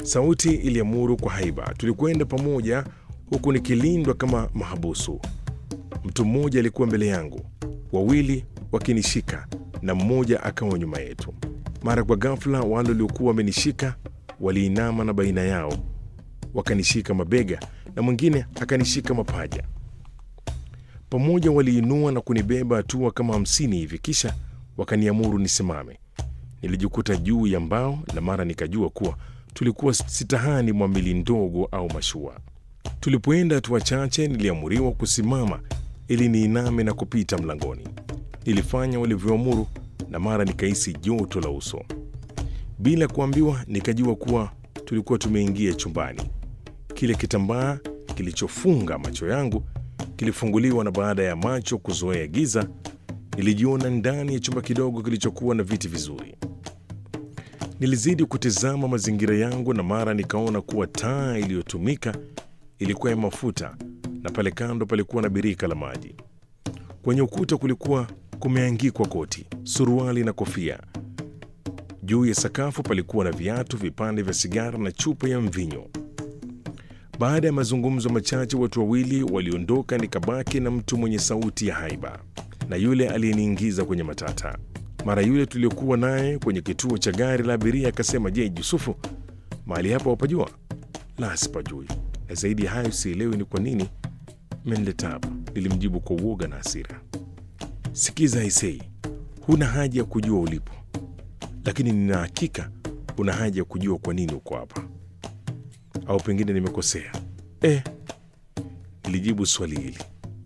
Sauti iliamuru kwa haiba. Tulikwenda pamoja huku nikilindwa kama mahabusu. Mtu mmoja alikuwa mbele yangu, wawili wakinishika na mmoja akawa nyuma yetu. Mara kwa ghafla, wale waliokuwa wamenishika waliinama na baina yao wakanishika mabega na mwingine akanishika mapaja. Pamoja waliinua na kunibeba hatua kama hamsini hivi, kisha wakaniamuru nisimame. Nilijikuta juu ya mbao na mara nikajua kuwa tulikuwa sitahani mwa meli ndogo au mashua. Tulipoenda hatua chache, niliamuriwa kusimama ili niiname na kupita mlangoni. Nilifanya walivyoamuru na mara nikahisi joto la uso. Bila kuambiwa, nikajua kuwa tulikuwa tumeingia chumbani. Kile kitambaa kilichofunga macho yangu kilifunguliwa, na baada ya macho kuzoea giza, nilijiona ndani ya chumba kidogo kilichokuwa na viti vizuri. Nilizidi kutizama mazingira yangu, na mara nikaona kuwa taa iliyotumika ilikuwa ya mafuta, na pale kando palikuwa na birika la maji. Kwenye ukuta kulikuwa kumeangikwa koti, suruali na kofia. Juu ya sakafu palikuwa na viatu, vipande vya sigara na chupa ya mvinyo. Baada ya mazungumzo machache, watu wawili waliondoka, nikabaki na mtu mwenye sauti ya haiba na yule aliyeniingiza kwenye matata. Mara yule tuliokuwa naye kwenye kituo cha gari la abiria akasema, je, Yusufu, mahali hapa wapajua? La, sipajui, na zaidi ya hayo sielewi ni kwa nini mmenileta hapa, nilimjibu kwa uoga na hasira. Sikiza Isei, huna haja ya kujua ulipo, lakini nina hakika una haja ya kujua kwa nini uko hapa, au pengine nimekosea? Eh, nilijibu swali hili.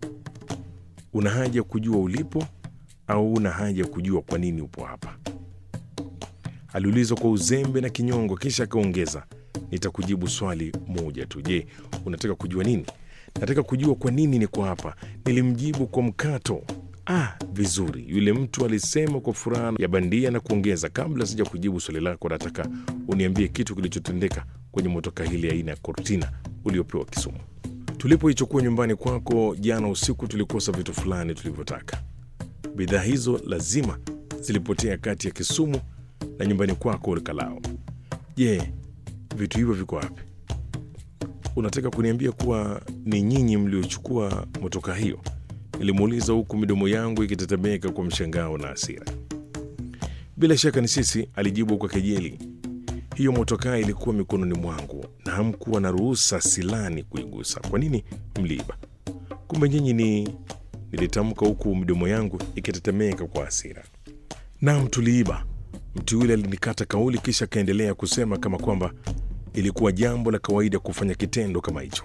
Una haja ya kujua ulipo au una haja ya kujua kwa nini upo hapa? Aliulizwa kwa uzembe na kinyongo, kisha akaongeza, nitakujibu swali moja tu. Je, unataka kujua nini? Nataka kujua kwa nini niko hapa, nilimjibu kwa mkato. Ah, vizuri, yule mtu alisema kwa furaha ya bandia na kuongeza, kabla sija kujibu swali lako, nataka uniambie kitu kilichotendeka kwenye motoka hili aina ya Cortina uliopewa Kisumu. Tulipoichukua nyumbani kwako jana usiku, tulikosa vitu fulani tulivyotaka. Bidhaa hizo lazima zilipotea kati ya Kisumu na nyumbani kwako Olkalao. Je, vitu hivyo viko wapi? Unataka kuniambia kuwa ni nyinyi mliochukua motoka hiyo? Nilimuuliza huku midomo yangu ikitetemeka kwa mshangao na hasira. Bila shaka ni sisi, alijibu kwa kejeli. Hiyo motokaa ilikuwa mikononi mwangu na hamkuwa na ruhusa silani kuigusa. Kwa nini mliiba? Kumbe nyinyi ni... Nilitamka huku midomo yangu ikitetemeka kwa hasira. Naam, tuliiba. Mtu yule alinikata kauli, kisha akaendelea kusema kama kwamba ilikuwa jambo la kawaida kufanya kitendo kama hicho.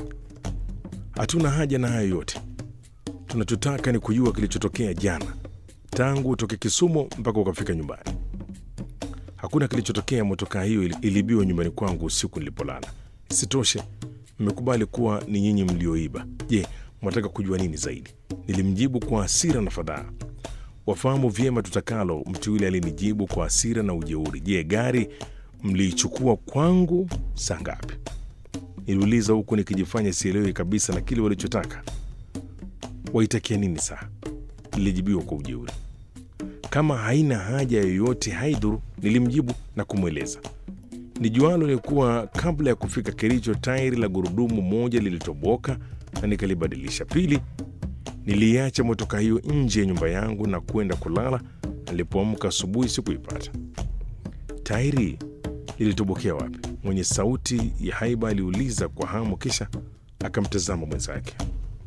Hatuna haja na hayo yote, tunachotaka ni kujua kilichotokea jana, tangu utoke Kisumu mpaka ukafika nyumbani. Hakuna kilichotokea. Motokaa hiyo iliibiwa nyumbani kwangu usiku nilipolala. Isitoshe, mmekubali kuwa ni nyinyi mlioiba. Je, mwataka kujua nini zaidi? Nilimjibu kwa hasira na fadhaa. Wafahamu vyema tutakalo, mtu yule alinijibu kwa hasira na ujeuri. Je, gari mliichukua kwangu saa ngapi? Niliuliza huku nikijifanya sielewi kabisa na kile walichotaka. Waitakia nini saa? Nilijibiwa kwa ujeuri. Kama haina haja yoyote haidhuru, nilimjibu na kumweleza. Nijualo ni kuwa kabla ya kufika Kericho, tairi la gurudumu moja lilitoboka na nikalibadilisha. Pili, niliacha motoka hiyo nje ya nyumba yangu na kwenda kulala. Nilipoamka asubuhi sikuipata. Tairi lilitobokea wapi? Mwenye sauti ya haiba aliuliza kwa hamu, kisha akamtazama mwenzake.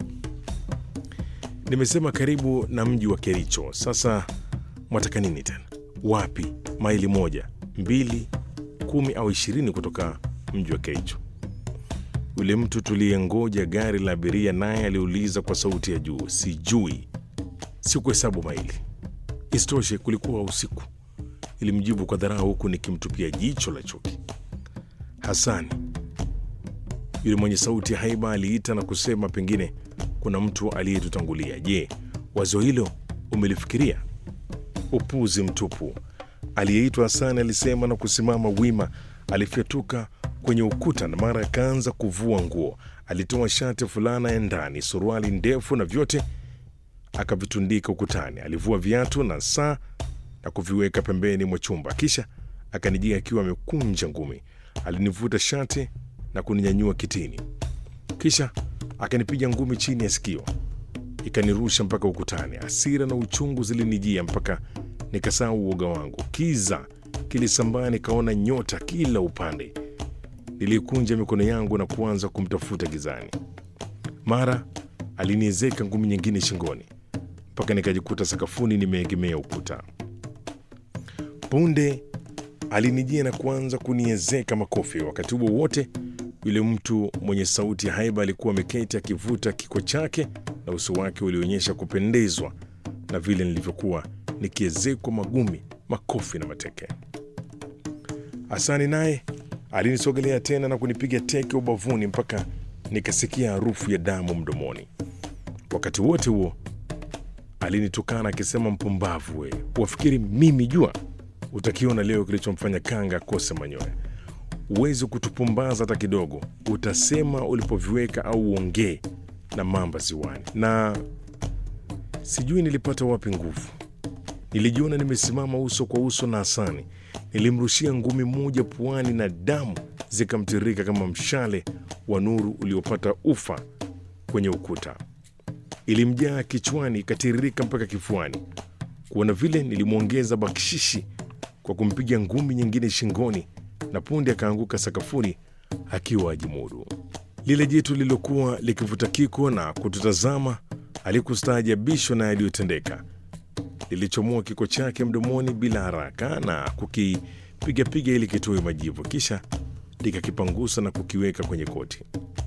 Nimesema karibu na mji wa Kericho. Sasa mwataka nini tena? Wapi? Maili moja, mbili, kumi au ishirini kutoka mji wa Kericho? Yule mtu tuliyengoja gari la abiria naye aliuliza kwa sauti ya juu. Sijui, sikuhesabu maili. Isitoshe kulikuwa usiku, ilimjibu kwa dharau, huku nikimtupia jicho la chuki. Hasani, yule mwenye sauti ya haiba aliita na kusema, pengine kuna mtu aliyetutangulia. Je, wazo hilo umelifikiria? Upuzi mtupu. Aliyeitwa Hasani alisema na kusimama wima. Alifyatuka kwenye ukuta na mara akaanza kuvua nguo. Alitoa shati, fulana ya ndani, suruali ndefu na vyote akavitundika ukutani. Alivua viatu na saa na kuviweka pembeni mwa chumba, kisha akanijia akiwa amekunja ngumi. Alinivuta shati na kuninyanyua kitini, kisha akanipiga ngumi chini ya sikio, ikanirusha mpaka ukutani. Hasira na uchungu zilinijia mpaka nikasahau uoga wangu. Kiza kilisambaa, nikaona nyota kila upande. Nilikunja mikono yangu na kuanza kumtafuta gizani. Mara aliniezeka ngumi nyingine shingoni mpaka nikajikuta sakafuni nimeegemea ukuta. Punde alinijia na kuanza kuniezeka makofi. Wakati huo wote, yule mtu mwenye sauti ya haiba alikuwa ameketi akivuta kiko chake, na uso wake ulionyesha kupendezwa na vile nilivyokuwa nikiezekwa magumi, makofi na mateke. Hasani naye alinisogelea tena na kunipiga teke ubavuni mpaka nikasikia harufu ya damu mdomoni. Wakati wote huo alinitukana akisema, mpumbavu we, wafikiri mimi jua? Utakiona leo kilichomfanya kanga akose manyoya. Uwezi kutupumbaza hata kidogo, utasema ulipoviweka au uongee na mamba ziwani. Na sijui nilipata wapi nguvu. Nilijiona nimesimama uso kwa uso na Hasani. Nilimrushia ngumi moja puani na damu zikamtirika kama mshale wa nuru uliopata ufa kwenye ukuta. Ilimjaa kichwani ikatiririka mpaka kifuani. Kuona vile, nilimwongeza bakshishi kwa kumpiga ngumi nyingine shingoni, na punde akaanguka sakafuni akiwa ajimudu. Lile jitu lililokuwa likivuta kiko na kututazama alikustaajabishwa na yaliyotendeka. Lilichomoa kiko chake mdomoni bila haraka na kukipigapiga ili kitoe majivu, kisha likakipangusa na kukiweka kwenye koti.